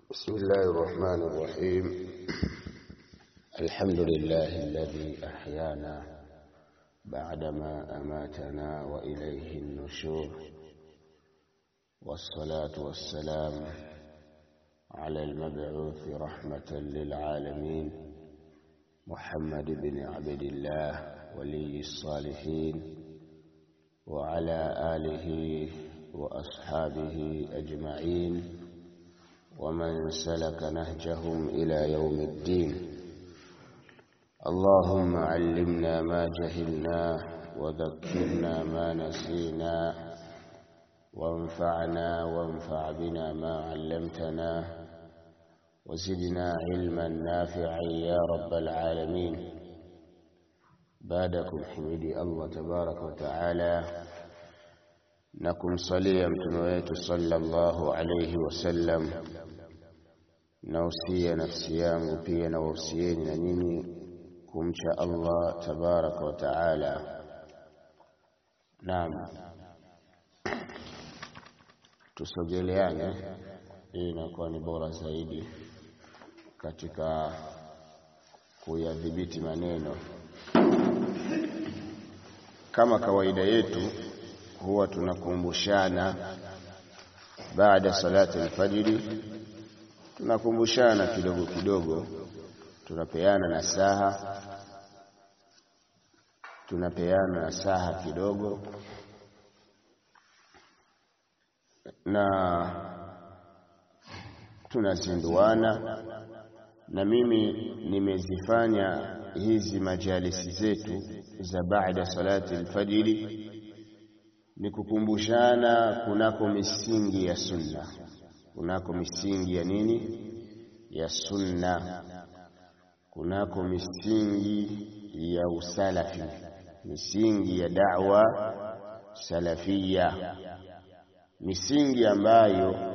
بسم الله الرحمن الرحيم الحمد لله الذي أحيانا بعدما أماتنا وإليه النشور والصلاة والسلام على المبعوث رحمة للعالمين محمد بن عبد الله ولي الصالحين وعلى آله وأصحابه أجمعين ومن سلك نهجهم إلى يوم الدين اللهم علمنا ما جهلنا وذكرنا ما نسينا وانفعنا وانفع بنا ما علمتنا وزدنا علما نافعا يا رب العالمين بعدكم حميدي الله تبارك وتعالى na kumsalia mtume wetu sallallahu alayhi wasallam nausia nafsi yangu pia na wausieni na nyinyi kumcha Allah tabaraka wa taala. Naam, tusogeleane, hii inakuwa ni bora zaidi katika kuyadhibiti maneno. Kama kawaida yetu huwa tunakumbushana baada salati alfajiri, tunakumbushana kidogo kidogo, tunapeana nasaha, tunapeana nasaha kidogo, na tunazinduana. Na mimi nimezifanya hizi majalisi zetu za baada salati alfajiri ni kukumbushana kunako misingi ya sunna, kunako misingi ya nini? Ya sunna, kunako misingi ya usalafi, misingi ya da'wa salafia, misingi ambayo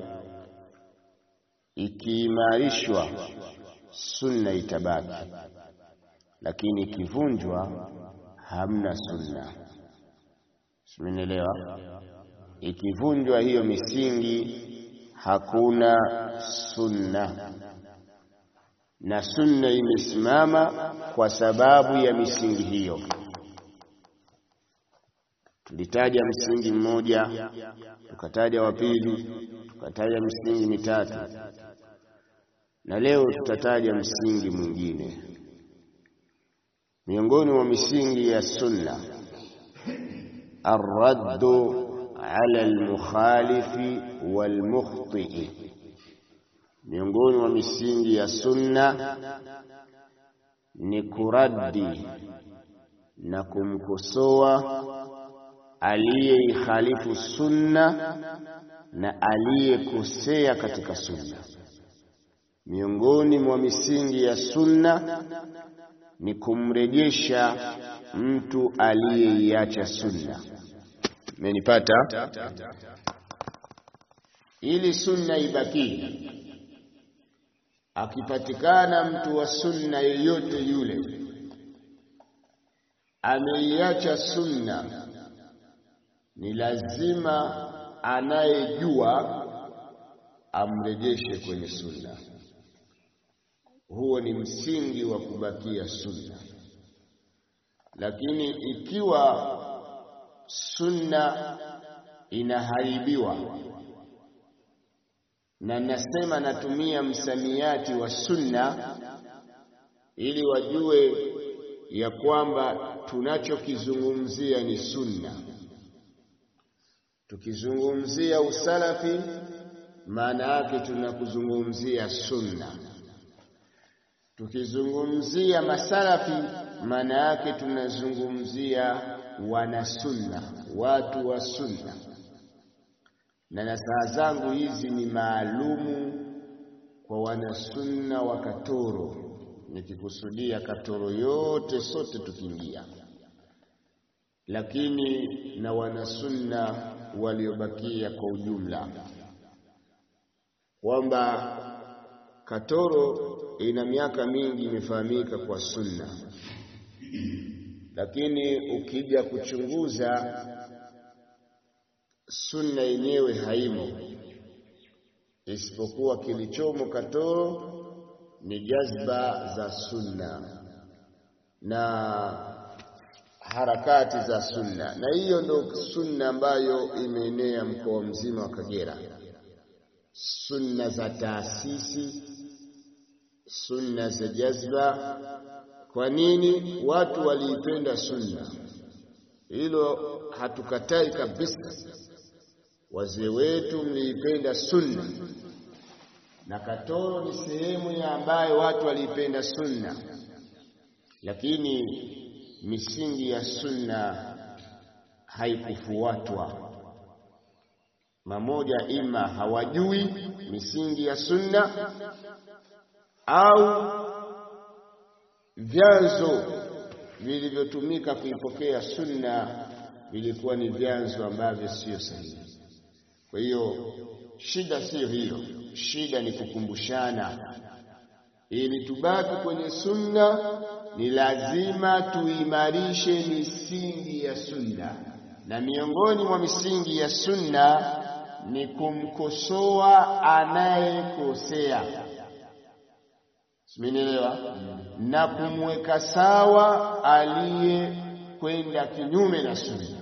ikiimarishwa sunna itabaki, lakini ikivunjwa hamna sunna. Simenielewa? Ikivunjwa hiyo misingi hakuna sunna, na sunna imesimama kwa sababu ya misingi hiyo. Tulitaja msingi mmoja, tukataja wa pili, tukataja misingi mitatu, na leo tutataja msingi mwingine miongoni mwa misingi ya sunna الرد على المخالف والمخطئ miongoni mwa misingi ya sunna ni kuradi na kumkosoa aliyeihalifu sunna na aliyekosea katika sunna. Miongoni mwa misingi ya sunna ni kumrejesha mtu aliyeiacha sunna. Menipata? Ili sunna ibaki, akipatikana mtu wa sunna yeyote yule ameiacha sunna, ni lazima anayejua amrejeshe kwenye sunna. Huo ni msingi wa kubakia sunna. Lakini ikiwa sunna inaharibiwa, na nasema natumia msamiati wa sunna ili wajue ya kwamba tunachokizungumzia ni sunna. Tukizungumzia usalafi, maana yake tunakuzungumzia sunna. Tukizungumzia masalafi maana yake tunazungumzia wanasunna, watu wa sunna. Na nasaha zangu hizi ni maalumu kwa wanasunna wa Katoro, nikikusudia Katoro yote sote tukiingia, lakini na wanasunna waliobakia kwa ujumla, kwamba Katoro ina miaka mingi imefahamika kwa sunna, lakini ukija kuchunguza sunna yenyewe haimo, isipokuwa kilichomo katoro ni jazba za sunna na harakati za sunna, na hiyo ndo sunna ambayo imeenea mkoa mzima wa Kagera, sunna za taasisi, sunna za jazba. Kwa nini watu waliipenda sunna? Hilo hatukatai kabisa. Wazee wetu mliipenda sunna, na Katoro ni sehemu ya ambayo watu waliipenda sunna, lakini misingi ya sunna haikufuatwa. Mamoja, ima hawajui misingi ya sunna au vyanzo vilivyotumika kuipokea sunna vilikuwa ni vyanzo ambavyo sio sahihi. Kwa hiyo shida siyo hiyo, shida ni kukumbushana. Ili tubaki kwenye sunna, ni lazima tuimarishe misingi ya sunna, na miongoni mwa misingi ya sunna ni kumkosoa anayekosea, simenielewa, na kumweka sawa aliyekwenda kinyume na sunna.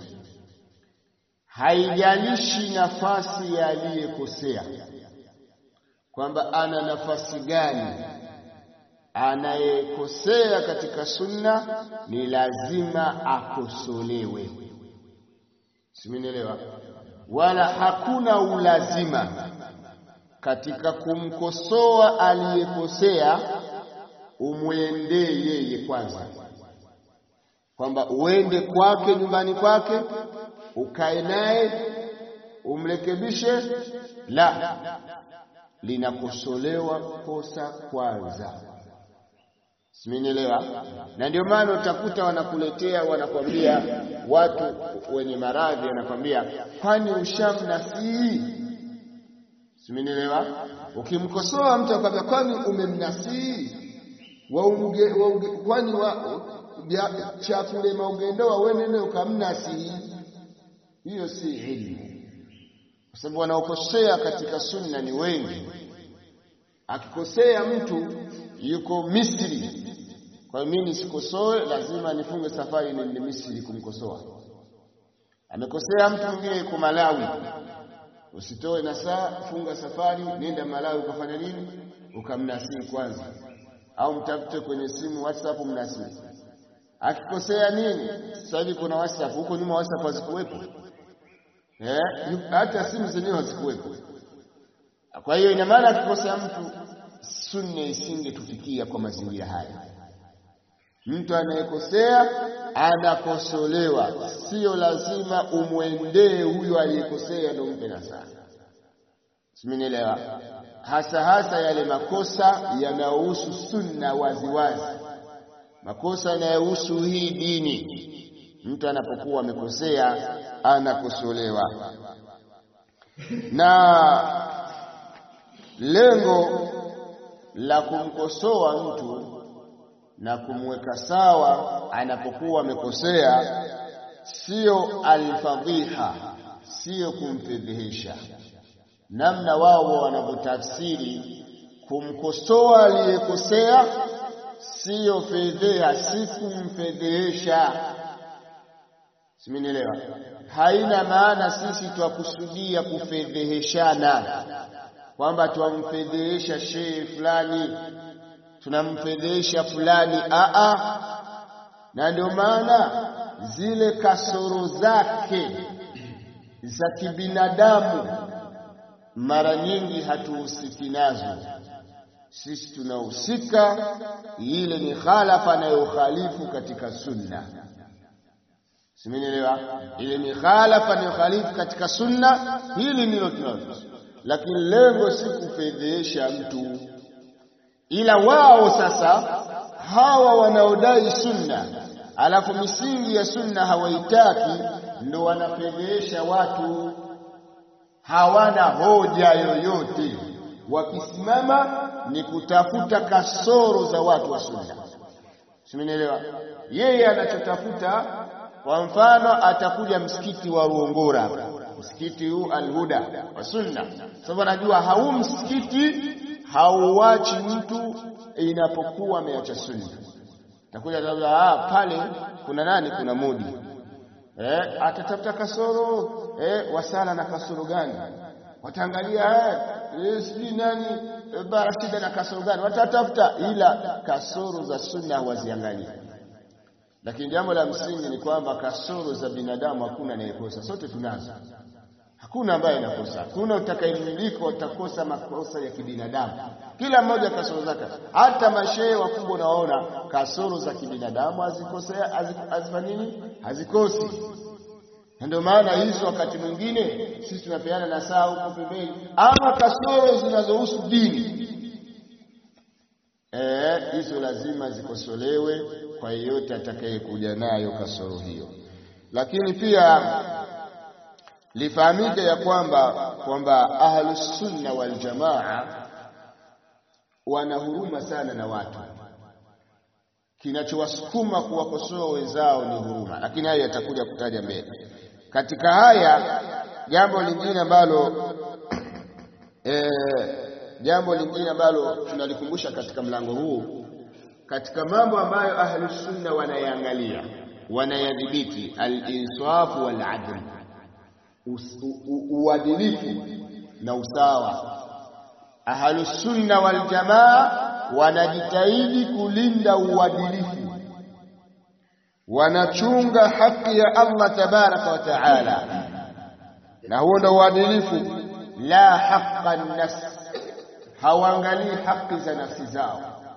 Haijalishi nafasi ya aliyekosea, kwamba ana nafasi gani. Anayekosea katika sunna ni lazima akosolewe, simenielewa. Wala hakuna ulazima katika kumkosoa aliyekosea umwendee yeye kwanza, kwamba uende kwake nyumbani kwake ukae naye umrekebishe. La, linakosolewa kosa kwanza, simenielewa. Na ndio maana utakuta wanakuletea wanakwambia, watu wenye maradhi wanakwambia, kwani ushamnasihi? Simenielewa. Ukimkosoa mtu akwambia, kwani umemnasihi? kwani chakule maugendoa wenene ukamnasihi hiyo si ilmu, kwa sababu wanaokosea katika sunna ni wengi. Akikosea mtu yuko Misri, kwa hiyo mimi nisikosoe, lazima nifunge safari niende Misri kumkosoa. Amekosea mtu mwingine yuko Malawi, usitoe na saa, funga safari, nenda Malawi ukafanya nini? Ukamnasihi kwanza, au mtafute kwenye simu WhatsApp mnasihi. Akikosea nini? Sasa hivi kuna WhatsApp, huko nyuma WhatsApp hazikuwepo Eh, hata simu zenyewe hazikuwepo. Kwa hiyo ina maana akikosea mtu, sunna isingetufikia kwa mazingira haya. Mtu anayekosea anakosolewa, sio lazima umwendee huyo aliyekosea ndio mpe nasaha. Simenielewa? Hasa hasa yale makosa yanayohusu sunna waziwazi, makosa yanayohusu hii dini mtu anapokuwa amekosea anakosolewa, na lengo la kumkosoa mtu na kumweka sawa anapokuwa amekosea sio alfadhiha, sio kumfedhehesha. Namna wao wanavyotafsiri kumkosoa aliyekosea siyo fedheha, si kumfedhehesha. Simenielewa? Haina maana sisi twakusudia kufedheheshana, kwamba twamfedhehesha shehe fulani, tunamfedhehesha fulani. Aa, na ndio maana zile kasoro zake za kibinadamu mara nyingi hatuhusiki nazo. Sisi tunahusika ile ni khalafa anayokhalifu katika sunna Simenielewa? Ile mikhalafa ni khalifu katika sunna, hili ndilo tunalo, lakini lengo si kufedhesha mtu, ila wao sasa hawa wanaodai sunna alafu misingi ya sunna hawaitaki, ndo wanafedhesha watu, hawana hoja yoyote. Wakisimama ni kutafuta kasoro za watu wa sunna. Simenielewa? Yeye anachotafuta kwa mfano atakuja msikiti wa Ruongora msikiti huu Alhuda wa Sunna, sababu anajua hau msikiti hauachi mtu inapokuwa ameacha sunna. Takuja ah, pale kuna nani? Kuna mudi eh, atatafuta kasoro eh, wasala na kasoro gani? Wataangalia eh, sijui nani eh, barashida na kasoro gani, watatafuta, ila kasoro za sunna hawaziangalii. Lakini jambo la msingi ni kwamba kasoro za binadamu hakuna anayekosa, sote tunazo. Hakuna ambaye anakosa, hakuna utakayemiliki utakosa makosa ya kibinadamu. Kila mmoja kasoro zake. Hata mashehe wakubwa unaona kasoro za kibinadamu hazikosea, hazifanyi nini, hazikosi. Na ndio maana hizo wakati mwingine sisi tunapeana na saa huko pembeni, ama kasoro zinazohusu dini eh, hizo lazima zikosolewe kwa yeyote atakayekuja nayo kasoro hiyo. Lakini pia lifahamike ya kwamba kwamba ahlus sunna wal jamaa wana huruma sana na watu. Kinachowasukuma kuwakosoa wenzao ni huruma, lakini haya yatakuja kutaja mbele. Katika haya jambo lingine ambalo e, jambo lingine ambalo tunalikumbusha katika mlango huu, katika mambo ambayo ahlus sunna wanayaangalia wanayadhibiti, al-insafu wal adl uadilifu na usawa. Ahlusunna wal jamaa wanajitahidi kulinda uadilifu, wanachunga haki ya Allah tabaraka wa taala, na huo ndio uadilifu. La haqa nafs, hawaangalii haki za nafsi zao.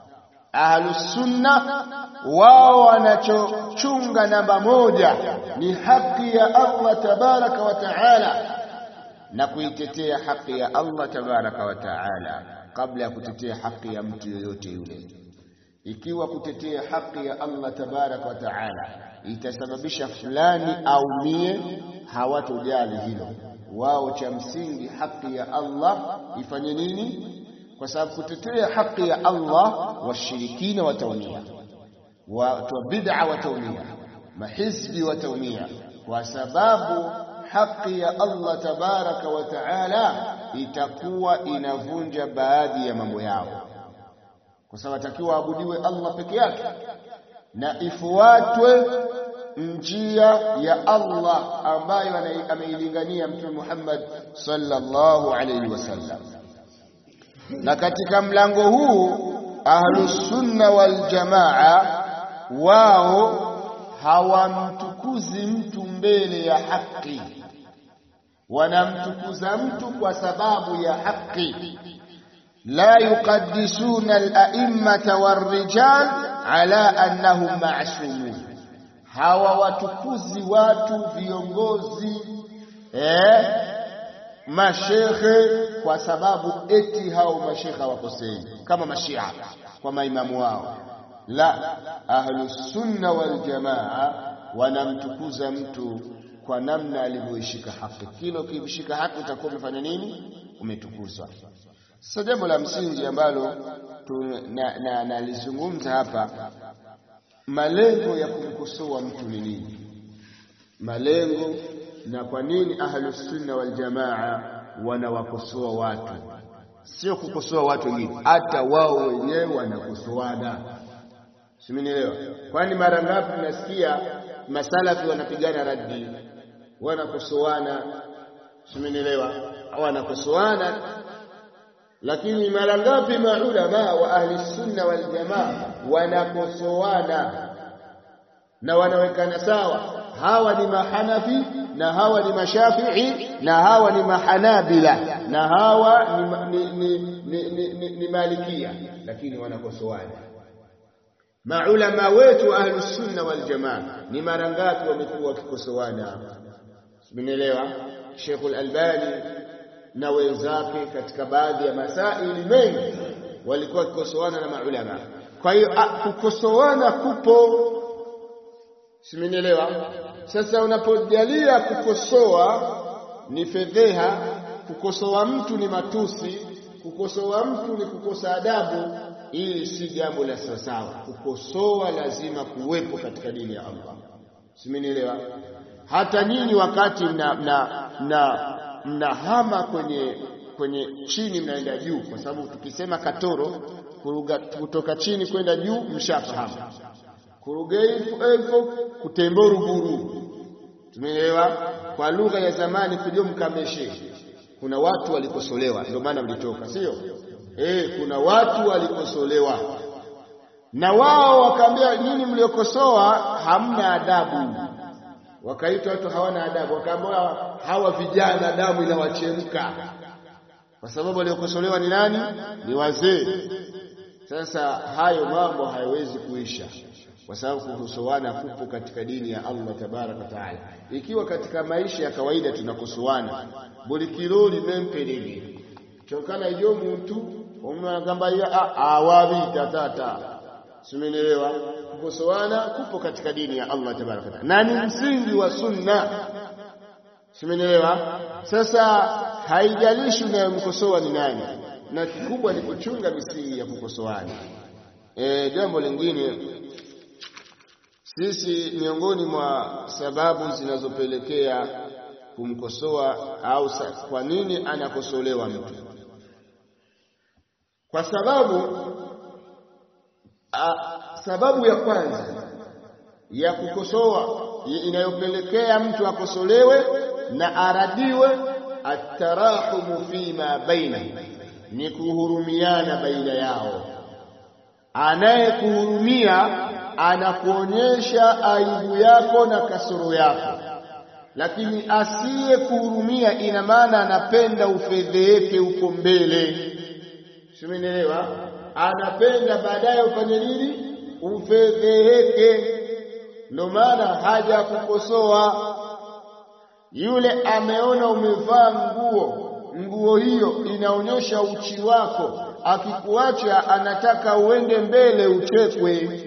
Ahlusunna wao wanachochunga namba moja ni haki ya Allah tabaraka wa taala, na kuitetea haki ya Allah tabaraka wa taala kabla ya kutetea haki ya mtu yoyote yule. Ikiwa kutetea haki ya Allah tabaraka wa taala itasababisha fulani aumie, hawatojali hilo. Wao cha msingi haki ya Allah ifanye nini? Kwa sababu kutetea haki ya Allah washirikina wataumia, watu wa bid'a wataumia, mahizbi wataumia, kwa sababu haki ya Allah tabaraka wa taala itakuwa inavunja baadhi ya mambo yao, kwa sababu atakiwa abudiwe Allah peke yake na ifuatwe njia ya Allah ambayo ameilingania Mtume Muhammad sallallahu alayhi wasallam na katika mlango huu ahlusunna wal jamaa wao hawamtukuzi mtu mbele ya haki, wanamtukuza mtu kwa sababu ya haki. La yuqaddisuna al-a'immata war-rijal ala annahum ma'sumun, hawawatukuzi watu viongozi eh, mashekhe kwa sababu eti hao mashekhe hawakosei kama mashia kwa maimamu wao. La, ahlusunna wal jamaa wanamtukuza mtu kwa namna alivyoishika haki. Kila ukishika haki utakuwa umefanya nini? Umetukuzwa. Sasa jambo la msingi ambalo nalizungumza na, na hapa, malengo ya kumkosoa mtu ni nini? Malengo na kwa nini ahlusunna wal jamaa wanawakosoa watu, sio kukosoa watu wengine, hata wao wenyewe wanakosoana. Simenielewa? Kwani mara ngapi nasikia masalafi wanapigana raddi, wanakosoana? Simenielewa? Wanakosoana, lakini mara ngapi maulama wa ahli sunna wal jamaa wanakosoana na wanawekana sawa, hawa ni mahanafi na hawa ni mashafii na hawa ni mahanabila na hawa ni, ni, ni, ni, ni, ni, ni malikia, lakini wanakosoana. Maulama wetu ahlu sunna wal jamaa ni mara ngapi wamekuwa wakikosoana? Simenielewa? Sheikhul Albani na wenzake katika baadhi ya masaili mengi walikuwa wakikosoana na maulama. Kwa hiyo kukosoana kupo, simenielewa? Sasa unapojalia kukosoa ni fedheha, kukosoa mtu ni matusi, kukosoa mtu ni kukosa adabu, ili si jambo la sawasawa. Kukosoa lazima kuwepo katika dini ya Allah, simenielewa? hata nyinyi wakati mna mna mna mnahama kwenye kwenye chini mnaenda juu, kwa sababu tukisema katoro kuruga, kutoka chini kwenda juu mshafahamu. Kuruga elfu kutembo ruguru, tumeelewa kwa lugha ya zamani, kujo mkameshe. Kuna watu walikosolewa, ndio maana mlitoka, sio eh? Kuna watu walikosolewa na wao wakaambia, nyinyi mliokosoa hamna adabu wakaitwa watu hawana adabu, wakaambiwa hawa vijana damu inawachemka, kwa sababu waliokosolewa ni nani? Ni wazee. Sasa hayo mambo hayawezi kuisha, kwa sababu kukosoana kupo katika dini ya Allah tabaraka wa taala. Ikiwa katika maisha ya kawaida tunakosoana buli kilo limempelele chokana ijo muntu omwagamba ya awabi tatata Simenelewa, kukosoana kupo katika dini ya Allah tabaraka taala, na ni msingi wa sunna. Simenelewa. Sasa haijalishi unayemkosoa ni nani, na kikubwa ni kuchunga misingi ya kukosoana. E, jambo lingine, sisi miongoni mwa sababu zinazopelekea kumkosoa au kwa nini anakosolewa mtu, kwa sababu A, sababu ya kwanza ya kukosoa inayopelekea mtu akosolewe na aradiwe, atarahumu fima baina, ni kuhurumiana baina yao. Anayekuhurumia anakuonyesha aibu yako na kasoro yako, lakini asiye kuhurumia ina maana anapenda ufedheheke huko mbele. Simenielewa? anapenda baadaye ufanye nini? Ufedheheke. Ndio maana haja kukosoa. Yule ameona umevaa nguo, nguo hiyo inaonyesha uchi wako, akikuacha anataka uende mbele uchekwe,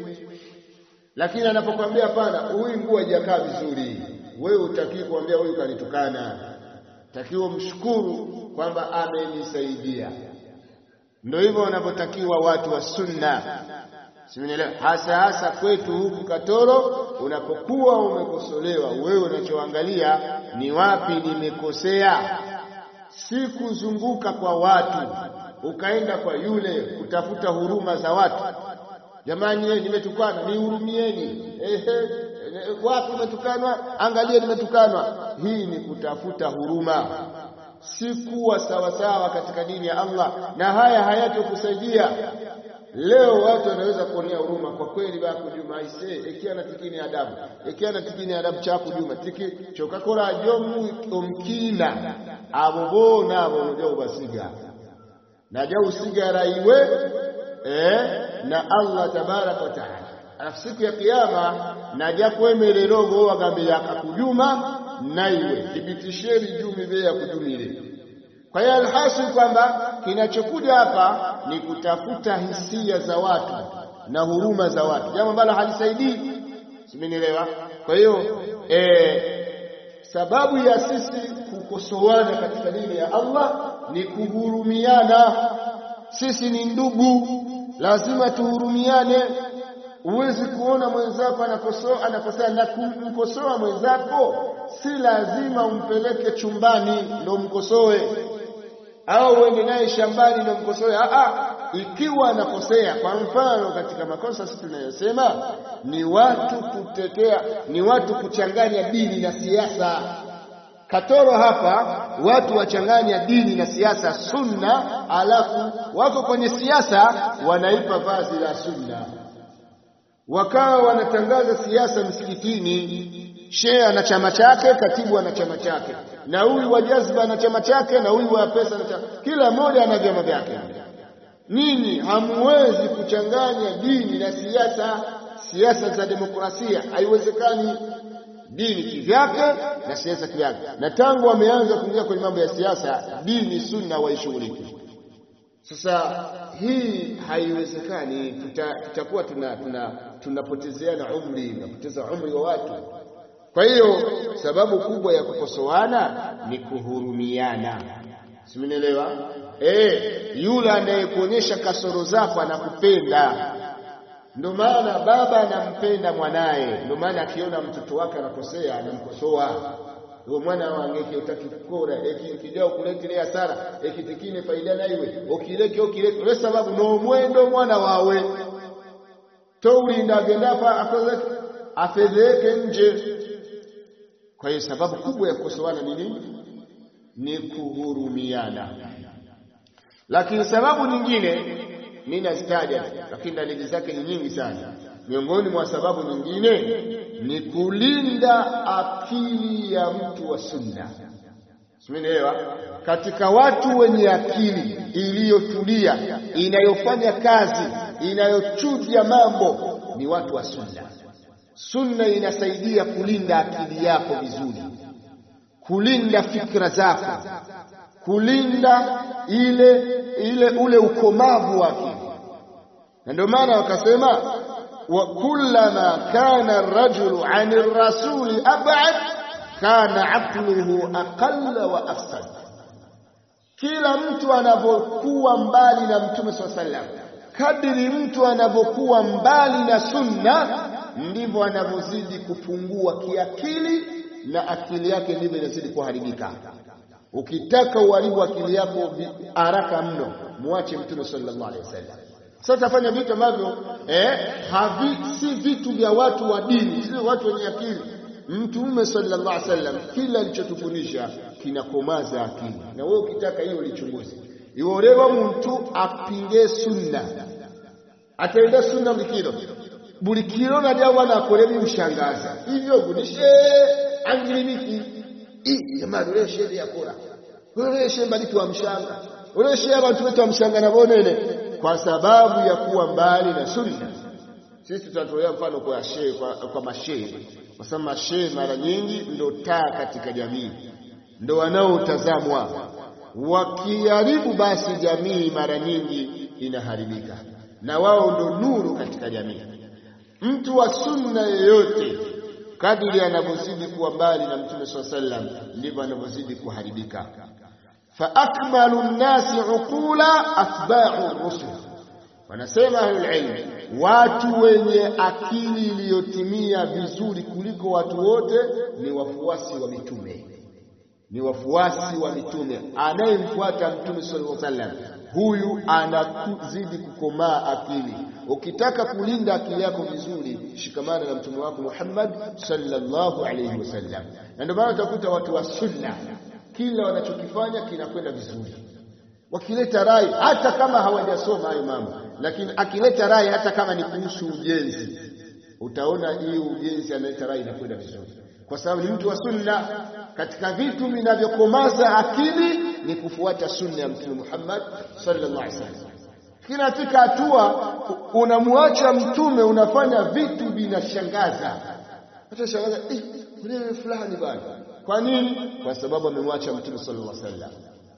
lakini anapokuambia hapana, huyu nguo haijakaa vizuri, wewe utakii kuambia huyu kanitukana, takiwa mshukuru kwamba amenisaidia. Ndio hivyo wanavyotakiwa watu wa sunna, simenielewa? Hasa hasa kwetu huku Katoro, unapokuwa umekosolewa, wewe unachoangalia ni wapi nimekosea, si kuzunguka kwa watu ukaenda kwa yule kutafuta huruma za watu. Jamani, yeye nimetukana, nihurumieni. Ehe, wapi umetukanwa? Angalia, nimetukanwa. Hii ni kutafuta huruma si kuwa sawasawa katika dini ya Allah, na haya hayatokusaidia. Leo watu wanaweza kuonea huruma kwa kweli, bako Juma aise ekiana tikini adabu ekiana tikini adabu chako Juma tiki chokakora jomu omkina abo bona abo nojo basiga naja usigara iwe eh, na Allah tabaraka wa taala alafu siku ya kiyama naja kwemerero wagambe yakakujuma naiwe thibitisheni jumi be ya kujumile. Kwa hiyo alhasil kwamba kinachokuja hapa ni kutafuta hisia za watu na huruma za watu, jambo ambalo halisaidii. Simenielewa? Kwa hiyo eh, sababu ya sisi kukosoana katika dini ya Allah ni kuhurumiana. Sisi ni ndugu, lazima tuhurumiane. Huwezi kuona mwenzako anakosoa anakosea na kumkosoa mwenzako, si lazima umpeleke chumbani ndo mkosoe, au uende naye shambani ndo mkosoe. Aa, ikiwa anakosea, kwa mfano katika makosa sisi tunayosema ni watu kutetea, ni watu kuchanganya dini na siasa. Katoro hapa watu wachanganya dini na siasa, sunna, alafu wako kwenye siasa wanaipa vazi la sunna wakawa wanatangaza siasa msikitini. Shehe ana chama chake, katibu ana chama chake, na huyu wa jazba ana chama chake, na huyu wa pesa ana chama, kila mmoja ana vyama vyake. Ninyi hamuwezi kuchanganya dini na siasa, siasa za demokrasia haiwezekani. Dini kivyake na siasa kivyake, na tangu wameanza kuingia kwenye mambo ya siasa, dini sunna waishughuliki. Sasa hii haiwezekani, tutakuwa tuna tuna tunapotezeana umri, tunapoteza umri wa watu. Kwa hiyo sababu kubwa ya kukosoana ni kuhurumiana, simenielewa? Eh, yule anayekuonyesha kasoro zako anakupenda Ndio maana baba anampenda mwanaye, ndio maana akiona mtoto wake anakosea anamkosoa. Uwo mwana wange utaki kukora ekijja okuleetera hasara ekitikine faida naiwe okireke okireke olwe sababu n'omwendo mwana wawe towulinda agenda akoze afedheeke nje. Kwa hiyo sababu kubwa ya kukosoana ni nini? Ni kuhurumiana. Lakini sababu nyingine mimi nazitaja, lakini dalili zake ni nyingi sana. Miongoni mwa sababu nyingine ni kulinda akili ya mtu wa sunna. Simenielewa? Katika watu wenye akili iliyotulia, inayofanya kazi, inayochuja mambo ni watu wa sunna. Sunna inasaidia kulinda akili yako vizuri, kulinda fikra zako, kulinda ile ile ule ukomavu wa akili, na ndio maana wakasema wa kullama kana ar-rajulu 'ani ar-rasuli ab'ad kana aqluhu aqalla wa afsad. Kila mtu anavyokuwa mbali na Mtume swalla sallam, kadiri mtu anavyokuwa mbali na sunna, ndivyo anavyozidi kupungua kiakili, na akili yake ndivyo inazidi kuharibika. Ukitaka uharibu akili yako haraka mno, muache Mtume sallallahu alaihi wasallam. Sasa tafanya vitu ambavyo eh, havi si vitu vya watu wa dini, si watu wenye akili. Mtume sallallahu alaihi wasallam kila alichotufundisha kinakomaza akili, na wewe ukitaka hiyo lichunguze. Iwolewa mtu apinge sunna, atenda sunna bulikiro bulikiro najya bwana akorebi ushangaza hivyo gunishe angilimiki i jamani ule shehe yakora ule shehe mbali wa mshanga ule shehe abantu wetu wa mshanga na bonene kwa sababu ya kuwa mbali na sunna. Sisi tutatolea mfano kwa shehe, kwa, kwa mashehe, kwa sababu mashehe mara nyingi ndo taa katika jamii, ndo wanaotazamwa. Wakiharibu basi jamii mara nyingi inaharibika, na wao ndo nuru katika jamii. Mtu wa sunna yeyote kadiri anavyozidi kuwa mbali na Mtume swalla sallam ndivyo anavyozidi kuharibika. faakmalu nnasi uqula atba'u rusul, wanasema ahlulilm, watu wenye akili iliyotimia vizuri kuliko watu wote ni wafuasi wa mitume, ni wafuasi wa mitume. Anayemfuata Mtume sallallahu alaihi wasallam, huyu anazidi kukomaa akili. Ukitaka kulinda akili yako vizuri, shikamana na mtume wako Muhammad sallallahu alaihi wasallam. Na ndio maana utakuta watu wa sunna kila wanachokifanya kinakwenda vizuri. Wakileta rai, hata kama hawajasoma hayo mambo, lakini akileta rai, hata kama ni kuhusu ujenzi, utaona hiyo ujenzi analeta rai inakwenda vizuri, kwa sababu ni mtu wa sunna. Katika vitu vinavyokomaza akili ni kufuata sunna ya Mtume Muhammad sallallahu alaihi wasallam. Kinafika hatua unamwacha mtume, unafanya vitu vinashangaza, hata shangaza eh, ule fulani bwana kwa nini? Kwa sababu amemwacha Mtume sallallahu alaihi wasallam.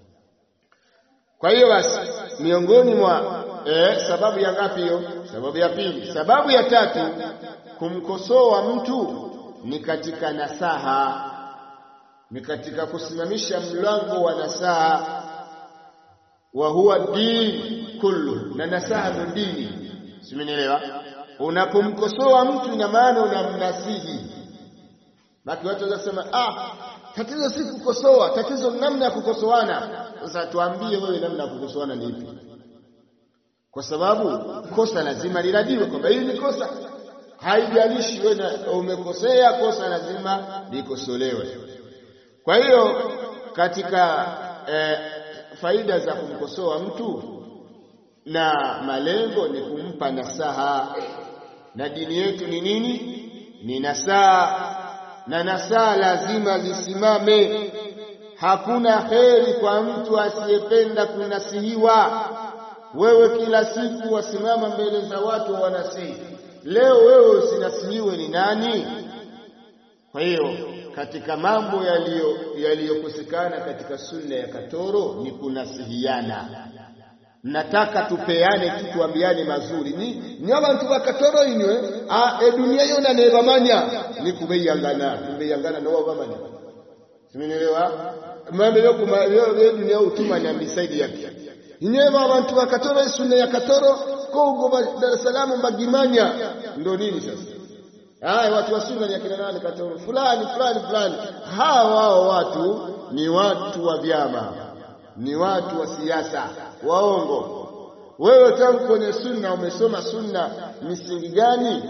Kwa hiyo basi, miongoni mwa eh, sababu ya ngapi hiyo? Sababu ya pili. Sababu ya tatu, kumkosoa mtu ni katika nasaha, ni katika kusimamisha mlango wa nasaha, wa huwa dini kullu, na nasaha ndo dini. Simenielewa? Unapomkosoa mtu, ina maana unamnasihi Baki watu wanasema ah, tatizo si kukosoa, tatizo namna ya kukosoana. Sasa tuambie wewe namna ya kukosoana ni ipi? Kwa sababu kosa lazima liradiwe kwamba hili ni kosa, haijalishi wewe umekosea, kosa lazima likosolewe. Kwa hiyo katika eh, faida za kumkosoa mtu na malengo ni kumpa nasaha, na dini yetu ni nini? Ni nasaha na nasaha lazima zisimame. Hakuna heri kwa mtu asiyependa kunasihiwa. Wewe kila siku wasimama mbele za watu wanasihi, leo wewe usinasihiwe ni nani? Kwa hiyo katika mambo yaliyokosekana katika sunna ya katoro ni kunasihiana. Nataka tupeane tu tuambiane mazuri ni ni abantu bakatoro inywe a edunia yona ne bamanya ni kubeyangana kubeyangana no bamanya simenielewa mambo yo kuma yo dunia utumanya bisaidi yake inywe abantu bakatoro sunna ya katoro Kongo Dar es Salaam Bagimanya ndo nini sasa haya watu wa sunna ni akina nani katoro fulani fulani fulani hawa wao watu ni watu wa vyama ni watu wa siasa waongo wewe tangu kwenye sunna umesoma sunna misingi gani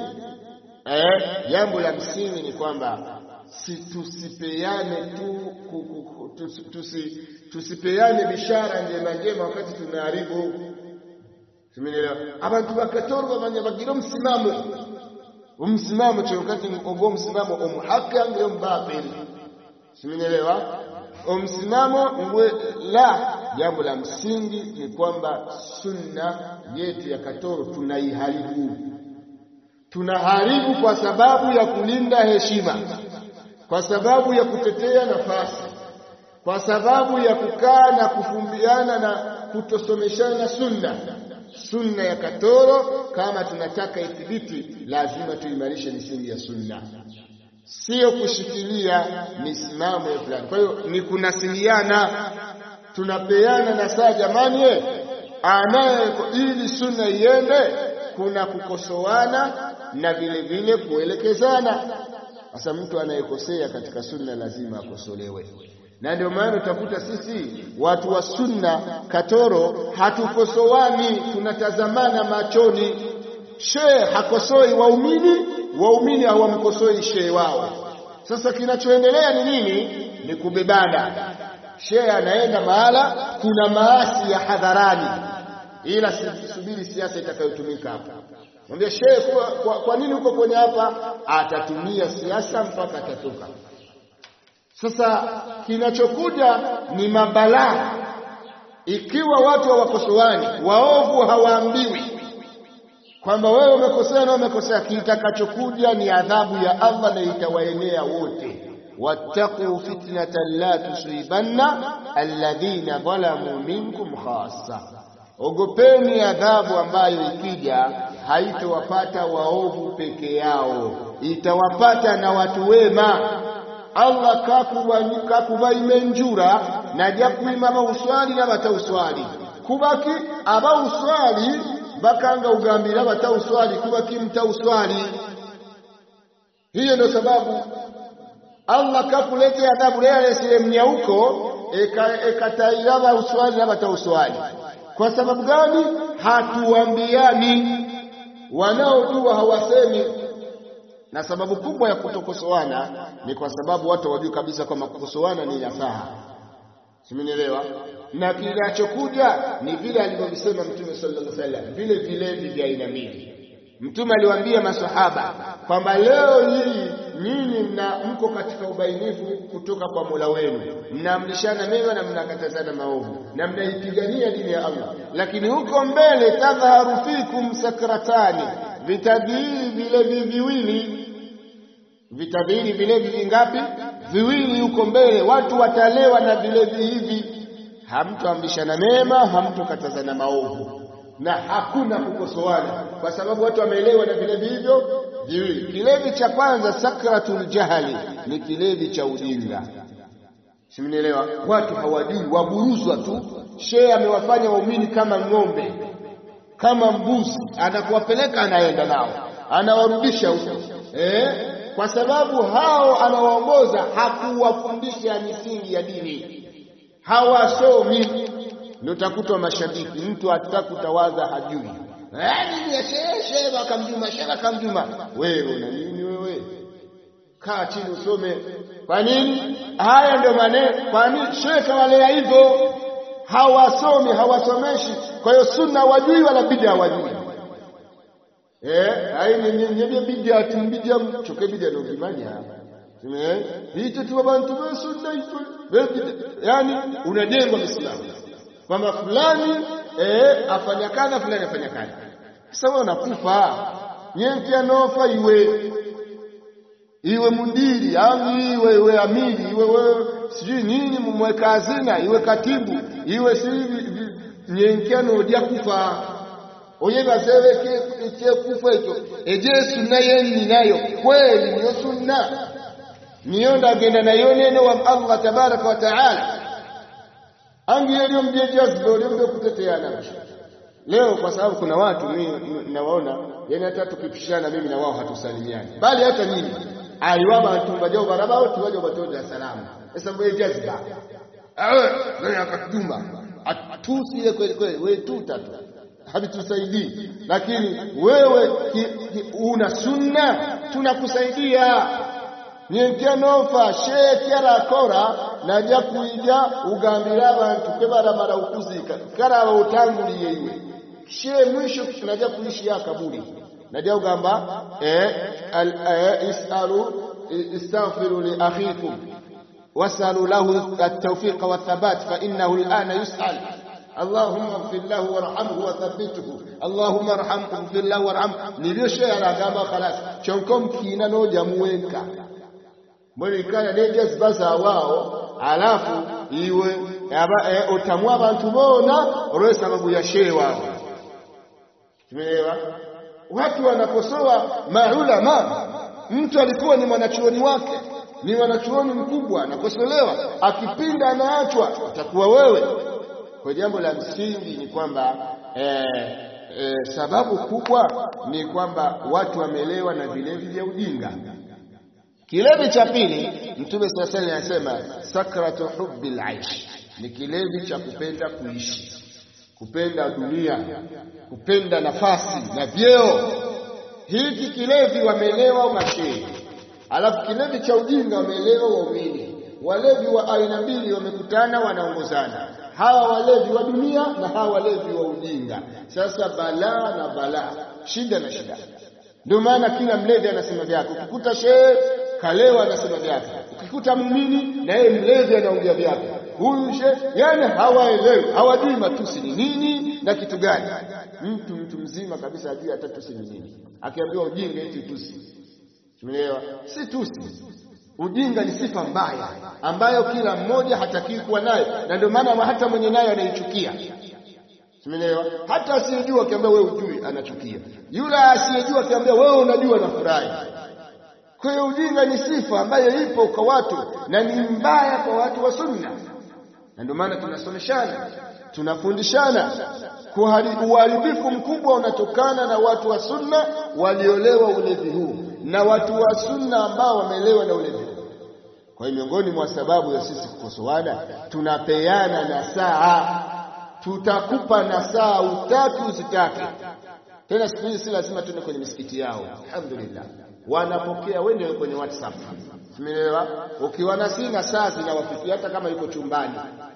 eh jambo la msingi ni kwamba si tusipeane tu tusi, tusi, tusipeane bishara njema njema wakati tunaharibu simenielewa abantu bakatorwa bamanya bagira msimamo umsimamo cyo wakati ogo msimamo umuhaki angire mbatil simenielewa umsimamo ngwe la jambo la msingi ni kwamba sunna yetu ya katoro tunaiharibu tunaharibu kwa sababu ya kulinda heshima kwa sababu ya kutetea nafasi kwa sababu ya kukaa na kufumbiana na kutosomeshana sunna sunna ya katoro kama tunataka ithibiti lazima tuimarishe misingi ya sunna sio kushikilia misimamo ya fulani kwa hiyo ni kunasiliana tunapeana na saa jamani anaye ili sunna iende kuna kukosoana na vile vile kuelekezana sasa mtu anayekosea katika sunna lazima akosolewe na ndio maana utakuta sisi watu wa sunna katoro hatukosoani tunatazamana machoni shehe hakosoi waumini waumini hawamkosoi shehe wao sasa kinachoendelea ni nini ni kubebana shehe anaenda mahala kuna maasi ya hadharani ila subiri siasa itakayotumika hapa mwambie shehe kwa, kwa, kwa nini uko kwenye hapa atatumia siasa mpaka atatoka sasa kinachokuja ni mabalaa ikiwa watu hawakosoani waovu hawaambiwi kwamba wewe umekosea na umekosea kitakachokuja ni adhabu ya Allah na itawaenea wote wattaqu fitnatan la tusibanna alladhina zalamu minkum khassa ogopeni adhabu ambayo ikija haitowapata waovu peke yao itawapata na watu wema Allah kakuba imenjura najja kuima bawuswali n'abatawuswali kubaki abawuswali bakanga ugambira abatawuswali kubaki mtawuswali hiyo ndio sababu Allah kakuletea adhabu leo yesile mnyauko ekataira bawuswali n'abatawuswali kwa sababu gani hatuambiani wanaojua hawasemi na sababu kubwa ya kutokosoana ni kwa sababu watu hawajui kabisa kwamba kukosoana ni nasaha simenielewa na kinachokuja ni vile alivyosema mtume sallallahu alaihi wasallam vile vilevi vya aina mbili mtume aliwaambia masahaba kwamba leo hii nyinyi mna mko katika ubainifu kutoka kwa Mola wenu mnaamrishana mema na mnakatazana maovu na mnaipigania dini ya Allah lakini huko mbele tadhaharu fikum sakratani vitadhiri vilevi viwili vitadhiri vilevi vingapi viwili huko mbele watu watalewa na vilevi hivi hamtoamrishana mema hamtokatazana maovu na hakuna kukosoana kwa sababu watu wameelewa na vilevi hivyo viwili kilevi cha kwanza sakratul jahali ni kilevi cha ujinga simnielewa watu hawajui waburuzwa tu shehe amewafanya waumini kama ng'ombe kama mbuzi anakuwapeleka anaenda nao anawarudisha huko eh kwa sababu hao anawaongoza hakuwafundisha misingi ya dini hawasomi ndio utakuta mashabiki mtu hataka kutawaza hajui nini ya shehe shehe akamjuma shehe akamjuma wewe una nini wewe kaa chini usome kwa nini haya ndio maneno kwa nini shehe kawalea hivyo hawasomi hawasomeshi kwa hiyo sunna wajui wala bid'a hawajui eh haini nyebye bid'a timbidya choke bid'a no kimanya tume hicho tu abantu ba sunna hicho yani unajengwa Uislamu kwamba fulani eh afanya kadha fulani afanya kadha sasa wewe unakufa nyenti anofa iwe iwe mundiri au iwe iwe amiri iwe wewe sijui nini mumweka hazina iwe katibu iwe si nyenkano ojja kufa oyebazewe ekyekufa ekyo eje sunna yenni nayo kweli niyo sunna niyo ndagenda nayo neno wa Allah tabaraka wa taala angi yaliyo mjejazibe olyombe okuteteana leo kwa sababu kuna watu mimi nawaona yani hata tukipishana mimi na wao hatusalimiani bali hata mimi aliwaba tumbajo barabara tuwaje batoto ya salamu sasa wewe jazba awe wewe akatuma atusie kweli kweli wewe tuta tu havitusaidii lakini wewe ki, ki, una sunna tunakusaidia nyenkenofa sheekyarakora najja kuija ugambira abantu kwe baramala okuzika karaba otanguliye iwe she mwisho najja kuishiya akabuli najja kugamba isalu istaghfiru li akhikum wasalu lahu at-tawfiq wa thabat fa innahu al-ana yus'al اللهم اغفر له وارحمه وثبته اللهم ارحمه اغفر له وارحمه niliyosha aragamba khalas chonkom kina no jamuweka mwelikana nejazba zawao alafu iwe e, otamwa abantu bona olwe sababu ya shehe wao tumeelewa watu wanakosoa maulama mtu alikuwa ni mwanachuoni wake ni mwanachuoni mkubwa anakosolewa akipinda anaachwa atakuwa wewe kwa jambo la msingi ni kwamba eh, eh, sababu kubwa ni kwamba watu wamelewa na vilevi vya ujinga Kilevi cha pili Mtume sasa anasema sakratu hubbil aish, ni kilevi cha kupenda kuishi, kupenda dunia, kupenda nafasi na vyeo. Hiki kilevi wamelewa mashehe, alafu kilevi cha ujinga wamelewa waumini. Walevi wa aina mbili wamekutana, wanaongozana, hawa walevi wa dunia na hawa walevi wa ujinga. Sasa balaa na balaa, shida na shida. Ndio maana kila mlevi anasema vyake. Ukikuta shehe kalewa anasema vyake, ukikuta muumini na yeye mlevi anaongea vyake. Huyu she, yani hawaelewi, hawajui matusi ni nini na kitu gani. Mtu mtu mzima kabisa ajui hata tusi ni nini, akiambiwa ujinga eti tusi. Tumeelewa? Si tusi. Ujinga ni sifa mbaya ambayo kila mmoja hatakii kuwa nayo, na ndio maana hata mwenye nayo anaichukia. Tumeelewa? Hata asiyejua akiambia wewe ujui anachukia, yule asiyejua akiambia wewe unajua anafurahi. Kwa hiyo ujinga ni sifa ambayo ipo kwa watu na ni mbaya kwa watu wa sunna, na ndio maana tunasomeshana, tunafundishana. Uharibifu mkubwa unatokana na watu wa sunna waliolewa ulevi huu na watu wa sunna ambao wamelewa na ulevi huu. Kwa hiyo miongoni mwa sababu ya sisi kukosoana, tunapeana nasaha. Tutakupa nasaha utaki usitake. Tena siku hizi si lazima tuende kwenye misikiti yao, alhamdulillah wanapokea wende kwenye WhatsApp. Tumeelewa? Ukiwana sina saa zinawafikia hata kama yuko chumbani.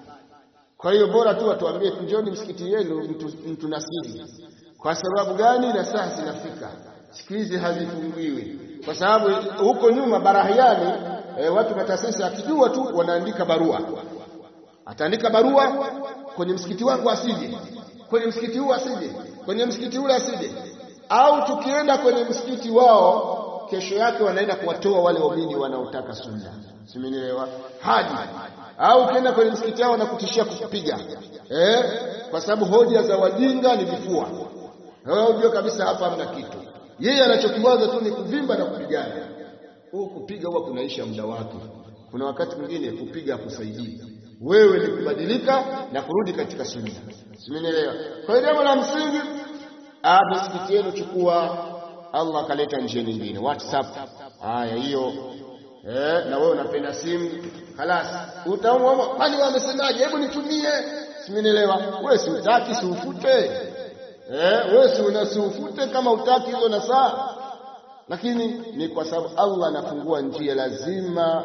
Kwa hiyo bora tu watuambie njoni msikiti yenu mtu, mtu nasiri. Kwa sababu gani? Na saa zinafika siku hizi hazifungiwi, kwa sababu huko nyuma barahiani e, watu matasisi akijua tu wanaandika barua, ataandika barua kwenye msikiti wangu asije, kwenye msikiti huu asije, kwenye msikiti ule asije, au tukienda kwenye msikiti wao kesho yake wanaenda kuwatoa wale waumini wanaotaka sunna, simenielewa? Haji au ukienda kwenye msikiti wao wanakutishia kukupiga eh, kwa sababu hoja za wajinga ni vifua. Wewe unajua kabisa hapa hamna kitu, yeye anachokiwaza tu ni kuvimba na kupigana. Huu kupiga huwa kunaisha muda wake. Kuna wakati mwingine kupiga hakusaidii, wewe ni kubadilika na kurudi katika sunna, simenielewa? Kwa hiyo jambo la msingi, ah, misikiti yenu chukua Allah akaleta njia nyingine WhatsApp. Haya, hiyo eh, na wewe unapenda simu halas, utaomba kwani wamesemaje? Hebu nitumie, simenielewa. Wewe si utaki, si ufute eh, wewe si unasiufute kama utaki hizo na saa, lakini ni kwa sababu Allah anafungua njia, lazima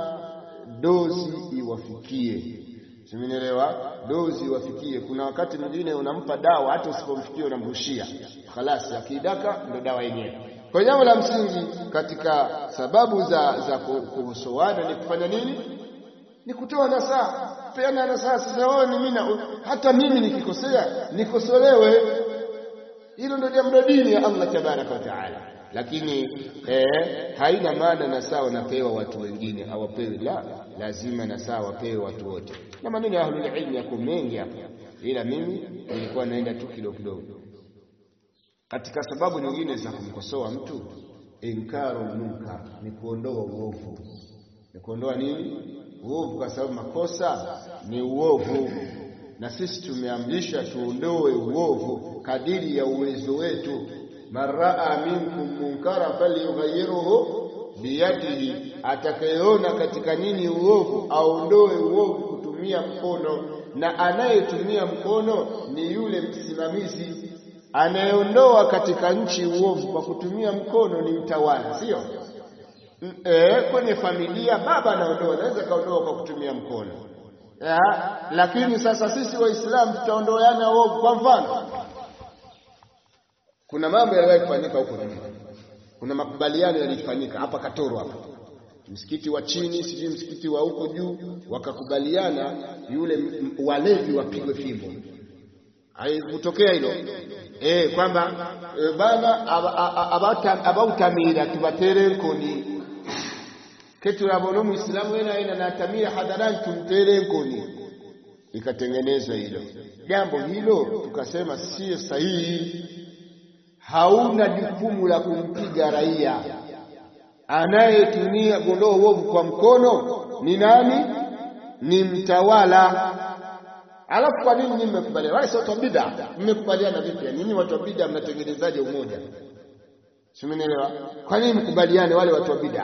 dozi iwafikie. Simenielewa? Dozi iwafikie. Kuna wakati mwingine unampa dawa, hata usipomfikia unamrushia, khalas, akidaka ndio dawa yenyewe. Kwa jambo la msingi katika sababu za za kukosoana ni kufanya nini? Ni kutoa nasaha, peana nasaha. Sasa wewe ni mimi, hata mimi nikikosea nikosolewe. Hilo ndio jambo dini ya Allah tabaraka wa taala, lakini eh, haina maana nasaha wanapewa watu wengine hawapewi. La, lazima nasaha wapewe watu wote, na maneno ya ahlul ilmi yako mengi hapa, ila mimi nilikuwa naenda tu kidogo kidogo katika sababu nyingine za kumkosoa mtu inkaru munkar ni kuondoa uovu. Ni kuondoa nini? Uovu, kwa sababu makosa ni uovu. na sisi tumeamrisha tuondoe uovu kadiri ya uwezo wetu. man raa minkum munkara falyughayyirhu biyadihi, atakayeona katika nini uovu aondoe uovu kutumia mkono, na anayetumia mkono ni yule msimamizi. Anayeondoa katika nchi uovu kwa kutumia mkono ni mtawala, sio e, kwenye familia baba anaondoa, anaweza kaondoa kwa kutumia mkono ya, lakini sasa sisi Waislamu tutaondoana uovu. Kwa mfano, kuna mambo yaliwahi kufanyika huko nyuma, kuna makubaliano yalifanyika hapa Katoro hapa, msikiti wa chini, sijui msikiti wa huko juu, wakakubaliana yule walevi wapigwe fimbo. Haikutokea hilo eh, kwamba e, bana abautamira tubatere nkoni keturabona umuislamu wena ena natamira hadharani tumtere nkoni, ikatengenezwa hilo jambo hilo, tukasema sio sahihi. Hauna jukumu la kumpiga raia. Anayetumia gondoo uovu kwa mkono ni nani? Ni mtawala. Alafu kwa nini nyinyi mmekubaliana? Wale sio bid'a, mmekubaliana vipi? Nyinyi watu wa bid'a mnatengenezaje umoja? Simenielewa? Kwa nini mkubaliane wale watu wa bid'a?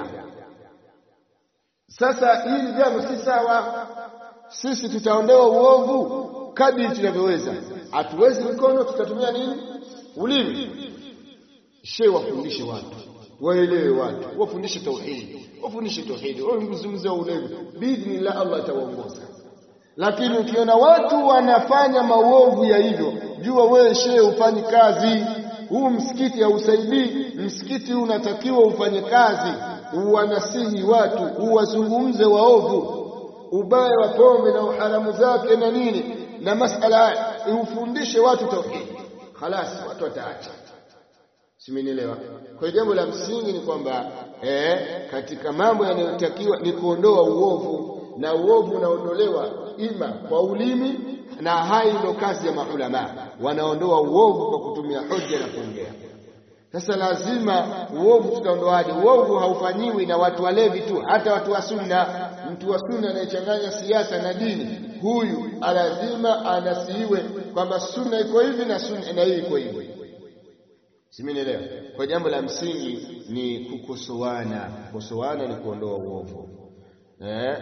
Sasa hili jambo si sawa. Sisi tutaondoa uovu kadri tunavyoweza. Hatuwezi mikono, tutatumia nini? Ulimi. Shehe, wafundishe watu, waelewe watu, wafundishe tauhidi, wafundishe tauhidi, wazungumzie ulevi, biidhnillah Allah atawaongoza. Lakini ukiona watu wanafanya maovu ya hivyo, jua wewe shehe ufanyi kazi. Huu msikiti hausaidii. Msikiti unatakiwa ufanye kazi uwanasihi watu, uwazungumze waovu, ubaya wa pombe na uharamu zake na nini na masala haya, ufundishe watu tauhidi. Khalas, watu wataacha. Simenielewa? Kwa hiyo jambo la msingi ni kwamba eh, katika mambo yanayotakiwa ni kuondoa uovu, na uovu unaondolewa ima kwa ulimi, na hai ndio kazi ya maulama, wanaondoa uovu kwa kutumia hoja na kuongea. Sasa lazima uovu tutaondoaje? Uovu haufanyiwi na watu walevi tu, hata watu wa sunna. Mtu wa sunna anayechanganya siasa na dini, huyu lazima anasiiwe kwamba sunna iko hivi na sunna na hii iko hivi. Simenielewa? Kwa jambo la msingi ni kukosoana. Kukosoana ni kuondoa uovu eh?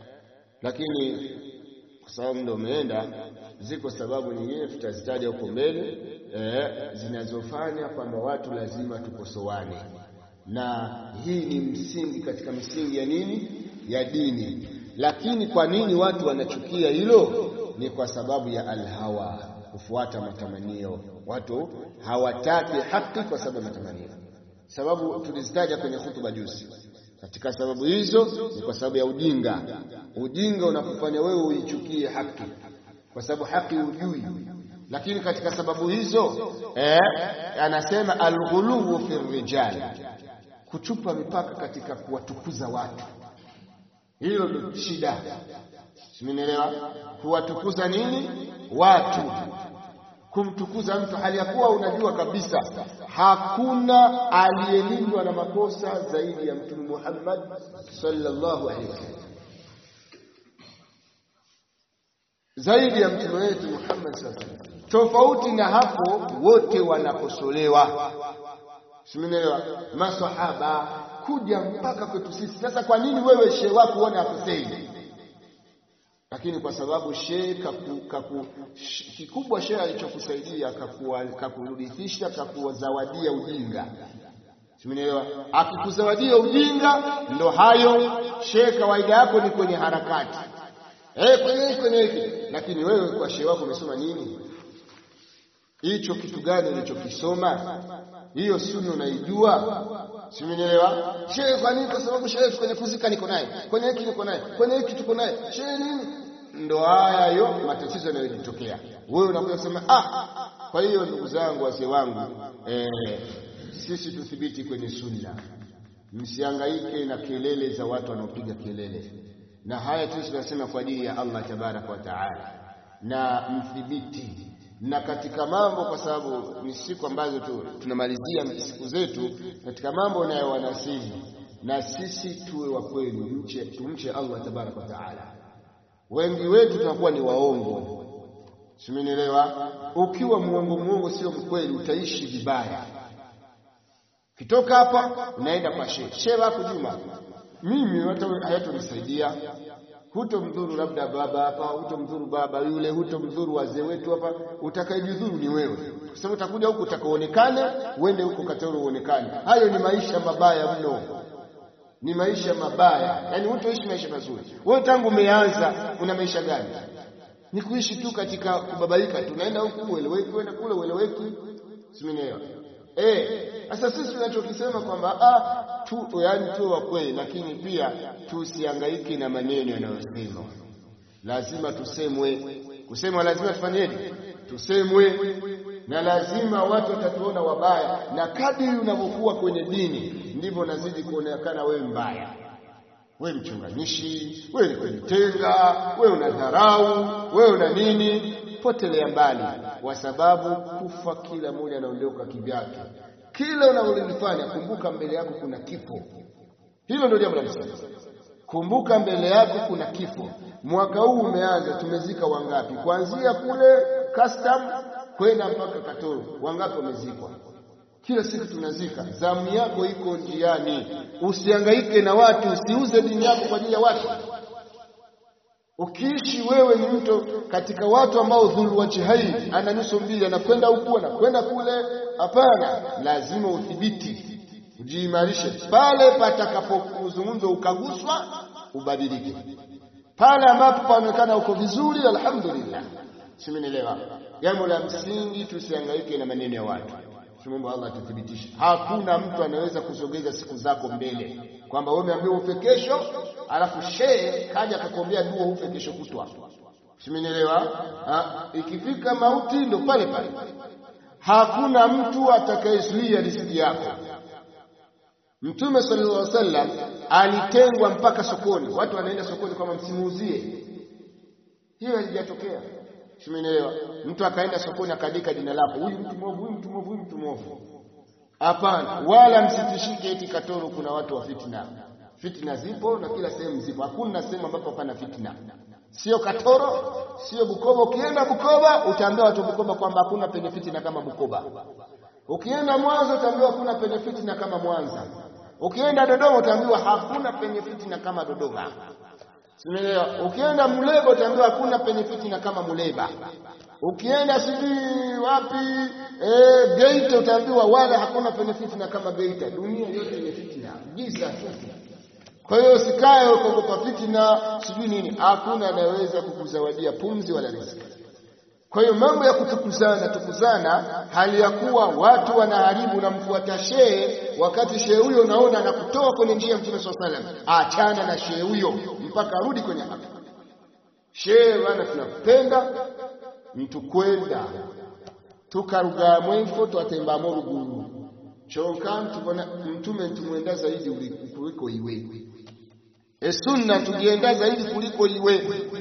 Lakini kwa sababu muda umeenda, ziko sababu nyingine tutazitaja huko mbele eh, zinazofanya kwamba watu lazima tukosoane, na hii ni msingi katika misingi ya nini, ya dini. Lakini kwa nini watu wanachukia hilo? Ni kwa sababu ya alhawa, kufuata matamanio. Watu hawataki haki kwa sababu ya matamanio. Sababu tulizitaja kwenye hutuba juzi. Katika sababu hizo ni kwa sababu ya ujinga. Ujinga unakufanya wewe uichukie haki kwa sababu haki hujui lakini katika sababu hizo eh, anasema alghuluwu fi rijal, kuchupa mipaka katika kuwatukuza watu. Hilo ndio shida, simenielewa? Kuwatukuza nini watu, kumtukuza mtu hali ya kuwa unajua kabisa hakuna aliyelindwa na makosa zaidi ya Mtume Muhammad sallallahu alaihi wasallam zaidi ya mtume wetu Muhammad sallallahu alaihi wasallam. Tofauti na hapo, wote wanakosolewa, simenielewa? Masahaba kuja mpaka kwetu sisi. Sasa kwa nini wewe shehe wako uone akosei? Lakini kwa sababu shehe kaku, kaku, sh, kikubwa shehe alichokusaidia kakurithisha, kakuzawadia ujinga, simenielewa? Akikuzawadia ujinga, ndo hayo shehe, kawaida yako ni kwenye harakati Eh, kwenye hiki kwenye hiki, lakini wewe kwa shehe wako umesoma nini? Hicho kitu gani ulichokisoma? Hiyo sunna unaijua? Si umenielewa? Shehe, kwa nini? Kwa sababu shehe kwenye kuzika niko naye, kwenye hiki niko naye, kwenye hiki tuko naye. Shehe nini? Ndo haya yo matatizo yanayojitokea. Wewe unakuja kusema ah. Kwa hiyo ndugu zangu, wazee wangu, eh, sisi tuthibiti kwenye sunna, msihangaike na kelele za watu wanaopiga kelele na haya tu tunasema kwa ajili ya Allah tabaraka wa taala, na mthibiti na katika mambo, kwa sababu ni siku ambazo tu, tunamalizia siku zetu katika mambo unayowanasihi, na sisi tuwe wa kweli, mche tumche Allah tabaraka wa taala. Wengi wetu tunakuwa ni waongo, simenielewa ukiwa muongo muongo sio mkweli utaishi vibaya kitoka hapa unaenda kwa shehe shehe wako Juma mimi hata hayatonisaidia hutomdhuru labda baba hapa hutomdhuru baba yule hutomdhuru wazee wetu hapa utakayejidhuru ni wewe kwa sababu utakuja huku utakaonekane uende huko Katoro uonekane hayo ni maisha mabaya mno ni maisha mabaya yani hutoishi maisha mazuri wewe tangu umeanza una maisha gani ni kuishi tu katika kubabaika tunaenda huku ueleweki uenda kule ueleweki simenielewa eh sasa sisi tunachokisema kwamba ah tu yani tu wa kweli lakini pia tusihangaike na maneno yanayosemwa lazima tusemwe kusemwa lazima tufanyeje tusemwe na lazima watu watatuona wabaya na kadiri unavyokuwa kwenye dini ndivyo unazidi kuonekana wewe mbaya wewe mchunganishi wewe ni kujitenga wewe una dharau wewe una nini potelea mbali kwa sababu kufa kila mmoja anaondoka kivyake kila unalolifanya kumbuka mbele yako kuna kifo hilo ndio jambo la msingi kumbuka mbele yako kuna kifo mwaka huu umeanza tumezika wangapi kuanzia kule custom kwenda mpaka Katoro wangapi wamezikwa kila siku tunazika zamu yako iko njiani usihangaike na watu usiuze dini yako kwa ajili ya watu ukiishi wewe ni mtu katika watu ambao dhulu wajhaini ana nyuso mbili anakwenda huku anakwenda kule hapana lazima udhibiti ujiimarishe pale patakapozungumzwa ukaguswa ubadilike pale ambapo paonekana uko vizuri alhamdulillah simenielewa jambo la msingi tusihangaike na maneno ya watu Tumomba Allah atuthibitishe. Hakuna mtu anaweza kusogeza siku zako mbele, kwamba wewe umeambiwa ufe kesho, alafu shehe kaja akakwambia dua ufe kesho kutwa. Simenielewa? Ikifika mauti ndo pale pale. Hakuna mtu atakayezuia riziki yako. Mtume sallallahu alaihi wasallam alitengwa mpaka sokoni, watu wanaenda sokoni kwamba msimuuzie. Hiyo haijatokea. Simenielewa? Mtu akaenda sokoni akaandika jina lako, huyu mtu mwovu, huyu mtu mwovu, huyu mtu mwovu. Hapana, wala msitishike eti Katoro kuna watu wa fitna. Fitna zipo na kila sehemu zipo. Hakuna sehemu ambapo hapana fitna. Sio Katoro, sio Bukoba. Ukienda Bukoba utaambia watu Bukoba kwamba hakuna penye fitna kama Bukoba. Ukienda Mwanza utaambiwa hakuna penye fitna kama Mwanza. Ukienda Dodoma utaambiwa hakuna penye fitna kama Dodoma. Simeelewa. Ukienda Muleba utaambiwa hakuna penye fitina kama Muleba. Ukienda sijui wapi eh, Geita utaambiwa wala hakuna penye fitina kama Geita. Dunia yote ni fitina, giza tu. Kwa hiyo usikae ukaogopa fitina sijui nini. Hakuna anayeweza kukuzawadia pumzi wala riziki. Kwa hiyo mambo ya kutukuzana tukuzana, hali ya kuwa watu wanaharibu na mfuata shehe, wakati shehe huyo naona anakutoa kwenye njia ya Mtume swalla salam, achana na shehe huyo mpaka arudi kwenye haki. Shehe bana, tunapenda mtu kwenda tukaruga mwefo twatembamo ruguru chonka tubona mtume ntumwenda zaidi kuliko iwe esunna tugienda zaidi kuliko iwe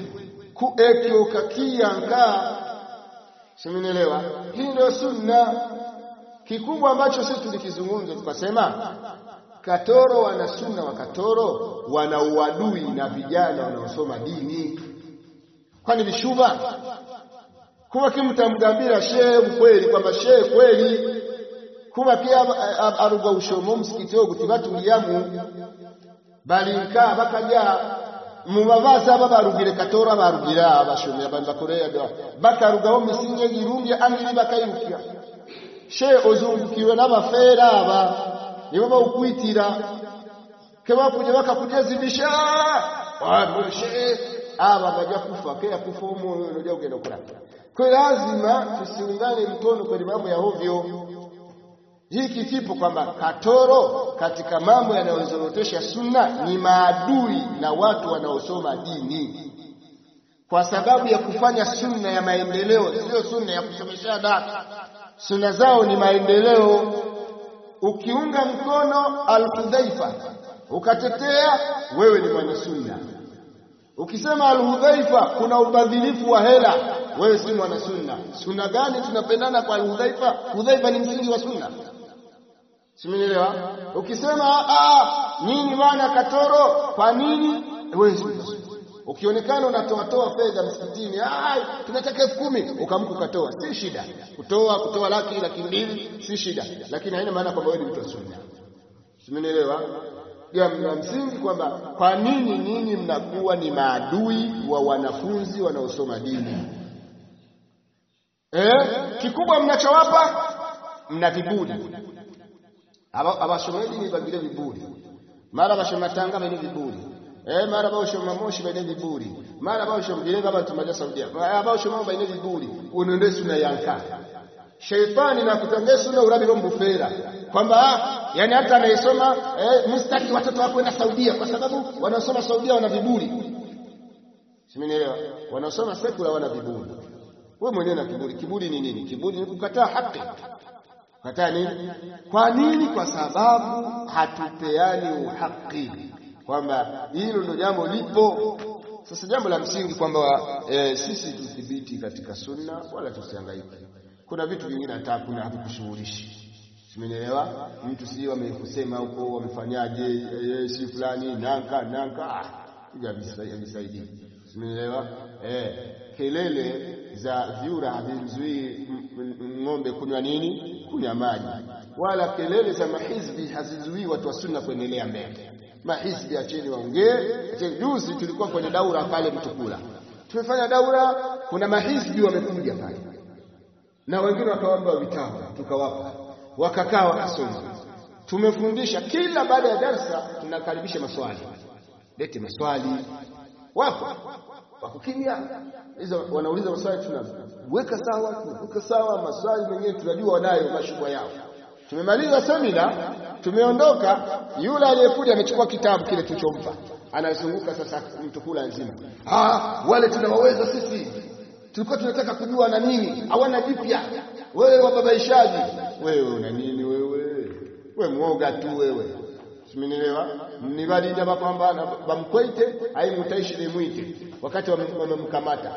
ku ekyo kakiyanka Simenielewa? Hii ndio sunna. Kikubwa ambacho sisi tulikizungumza tukasema Katoro wana sunna wa Katoro wana uadui na vijana wanaosoma dini. Kwani vishuba? Kuba kimtamgambira shehe ukweli kwamba shehe kweli kuba pia aruga ushomo msikiti wo gutibatuliyamu bali nka bakaja mubabaza babarugire katora barugira abashomera banza korea da bakarugaho misinge girungi amiri bakayirukira she ozungukiwe n'abafera aba nibo bawukwitira keba kuje bakakujezibisha wa she aba baja kufa kaya kufa umoyo unajua ugenda kula kwa lazima tusiungane mkono kwenye mambo ya hovyo hiki kipo kwamba katoro katika mambo yanayozorotesha sunna ni maadui na watu wanaosoma dini kwa sababu ya kufanya sunna ya maendeleo sio sunna ya kusomeshana sunna zao ni maendeleo ukiunga mkono al-Hudhaifa ukatetea wewe ni mwana sunna ukisema al-Hudhaifa kuna ubadhilifu wa hela wewe si mwana sunna sunna gani tunapendana kwa al-Hudhaifa Hudhaifa ni msingi wa sunna Simenielewa? Ukisema ah nini bwana Katoro kwa nini? Wewe ukionekana unatoa toa fedha msikitini ai tunataka elfu kumi ukamka ukatoa si shida kutoa kutoa laki laki mbili si shida lakini haina maana kwamba wewe ni mtu wa sunna simenielewa jambo la msingi kwamba kwa nini nyinyi mnakuwa ni maadui wa wanafunzi wanaosoma dini eh kikubwa mnachowapa mna viburi abashomedi ni bagire viburi mara bashoma tanga bene viburi eh mara bashoma moshi bene viburi mara bashoma gereza abantu maja saudia bashoma bene viburi unende suna yanka sheitani na kutangia suna urabi mbufera kwamba yani hata anayesoma eh, mustaki watoto wako kwenda Saudia kwa sababu wanaosoma Saudia wana viburi simenielewa wanaosoma sekula wana viburi wewe mwenyewe na kiburi kiburi ni nini kiburi ni kukataa haki Kataa nini? Kwa nini? Kwa sababu hatupeani uhaki, kwamba hilo ndio jambo lipo. Sasa jambo la msingi kwamba e, sisi tudhibiti katika sunna, wala tusihangaike. Kuna vitu vingine hata kuna havikushughulishi, simenielewa. Mtu si wamekusema huko wamefanyaje, e, si fulani nanka nanka, ah, havisaidii, simenielewa eh kelele za vyura havimzuii ng'ombe kunywa nini? Kunywa maji. Wala kelele za mahizbi hazizuii watu wa sunna kuendelea mbele. Mahizbi acheni waongee. Juzi tulikuwa kwenye daura pale Mtukula, tumefanya daura, kuna mahizbi wamekuja pale na wengine wakaomba vitabu, tukawapa, wakakaa wakasoma. Tumefundisha kila baada ya darsa tunakaribisha maswali, lete maswali, wapo wako kimya hizo wanauliza maswali tunaweka sawa tunaweka sawa maswali mengine tunajua wanayo mashubwa yao tumemaliza semina tumeondoka yule aliyekuja amechukua kitabu kile tulichompa anazunguka sasa mtukula nzima ah wale tunawaweza sisi tulikuwa tunataka kujua na nini hawana jipya wewe wababaishaji wewe una nini wewe wewe mwoga tu wewe simenielewa nibalija bapambana bamkwete ai mutaishi nimwite wakati wamemkamata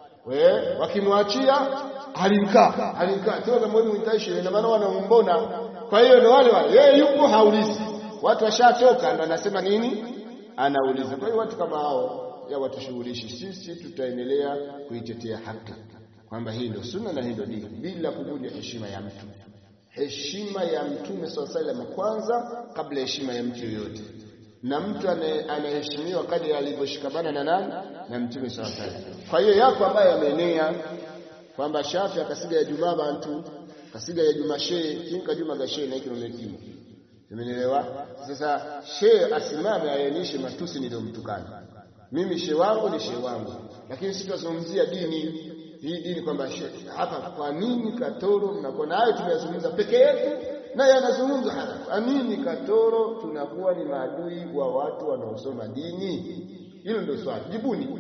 we wakimwachia alimkaa alimkaa sio kama wewe mtaishi na maana wanamumbona kwa hiyo ni wale wale yeye yupo haulizi watu washachoka ndo anasema nini anauliza kwa hiyo watu kama hao ya watushughulishi sisi tutaendelea kuitetea haki kwamba hii ndio sunna na hii ndio dini bila kuvunja heshima ya mtu heshima ya mtume swalla sallam kwanza kabla heshima ya mtu yoyote na mtu anaheshimiwa kadri alivyoshikamana na nani na mtume swalla sallam kwa hiyo yako ambayo yameenea kwamba shafi akasiga ya jumaa bantu kasiga ya juma shee kinka juma gashe na kino mekimo Umenielewa? Sasa she asimame aainishe matusi niliyomtukana. Mimi she wangu ni she wangu, lakini sisi tunazungumzia dini hii dini kwamba hapa, kwa nini Katoro mnakuwa na hayo tumeyazungumza peke yetu, naye anazungumza hapa. Kwa nini Katoro tunakuwa ni maadui wa watu wanaosoma dini? Hilo ndio swali, jibuni.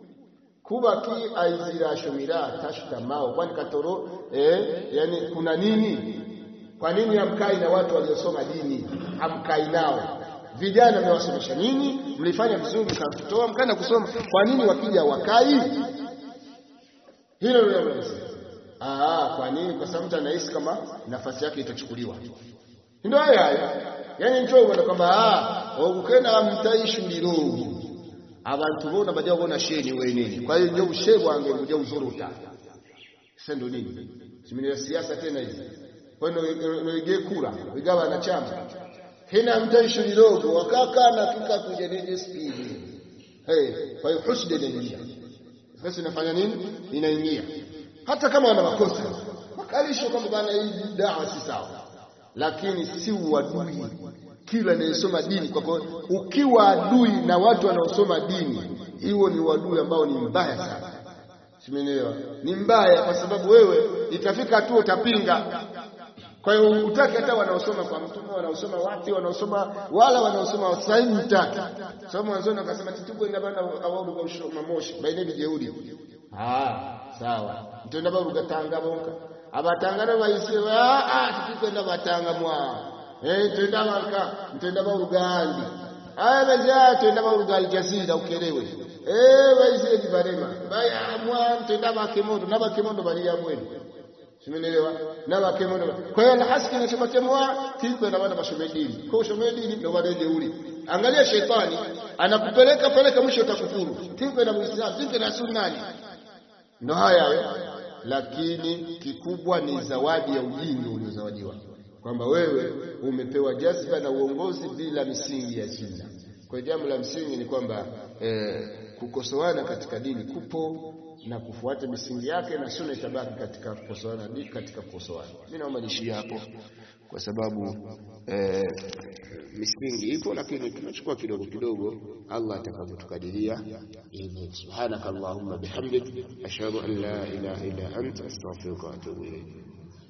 kuba ki aizirashumira tashtamao, kwani Katoro eh, yani kuna nini? Kwa nini hamkai na watu waliosoma dini? Hamkai nao vijana mmewasomesha nini? Mlifanya vizuri mkatoa mkaenda kusoma, kwa nini wakija wakai? Hilo ndio nasema. Ah, kwa nini? Kwa sababu mtu anahisi kama nafasi yake itachukuliwa. Ndio haya haya. Yaani mtu unaona kwamba ah, ukenda mtaishuliro. Abantu bona bajya bona sheni we nini. Kwa hiyo ndio ushebu wange kuja uzuruta. Sasa ndio nini? Simini siasa tena hizi. Kwa hiyo ndio kura, vigawa wanachama. Hina mtaishuliro wakaka na kika kuja nije spidi. Hey, kwa hiyo husda inaingia. Sasa inafanya nini? Inaingia. Hata kama wana makosa. Wakalisho kwamba bana hii dawa si sawa. Lakini si uadui. Kila anayesoma dini kwa ukiwa adui na watu wanaosoma dini, hiyo ni uadui ambao ni mbaya sana. Simenielewa? Ni mbaya kwa sababu wewe itafika tu utapinga. Kwa hiyo utaki hata wanaosoma kwa mtume, wanaosoma wapi, wanaosoma wala wanaosoma wasaini utaki. Sababu mwanzoni akasema tituko ina bana awaru kwa ushoma moshi baina bijeuri. Ah, sawa. Mtenda ba rugatanga bonka. Abatangana bayise ah ah titukwenda batanga mwa. Eh tenda baka mtenda ba rugandi. Aya baja tenda ba rugali jazira ukelewe. Eh bayise dibarema. Baya mwa mtenda ba kemondo na ba kemondo bali ya mwenu. Simenielewa? Na bakemondo. Kwa hiyo alhaski inasema kemwa tikwenda bana bashomedini. Kwa ushomedini ndio bado jeuri. Angalia shetani anakupeleka peleka, mwisho utakufuru. Tinke na Muislamu, tinke na sunnani, ndo haya hayo. Lakini kikubwa ni zawadi ya ujinga uliozawadiwa, kwamba wewe umepewa jazba na uongozi bila misingi ya sunna. Kwa jambo la msingi ni kwamba eh, kukosoana katika dini kupo na kufuata misingi yake, na sunna itabaki katika kukosoana katika kukosoana. Mimi naomba niishie hapo kwa sababu eh, misingi ipo, lakini tunachukua kidogo kidogo, Allah atakavyotukadiria. Subhanaka Allahumma bihamdik ashhadu an la ilaha illa anta astaghfiruka wa atubu ilayk.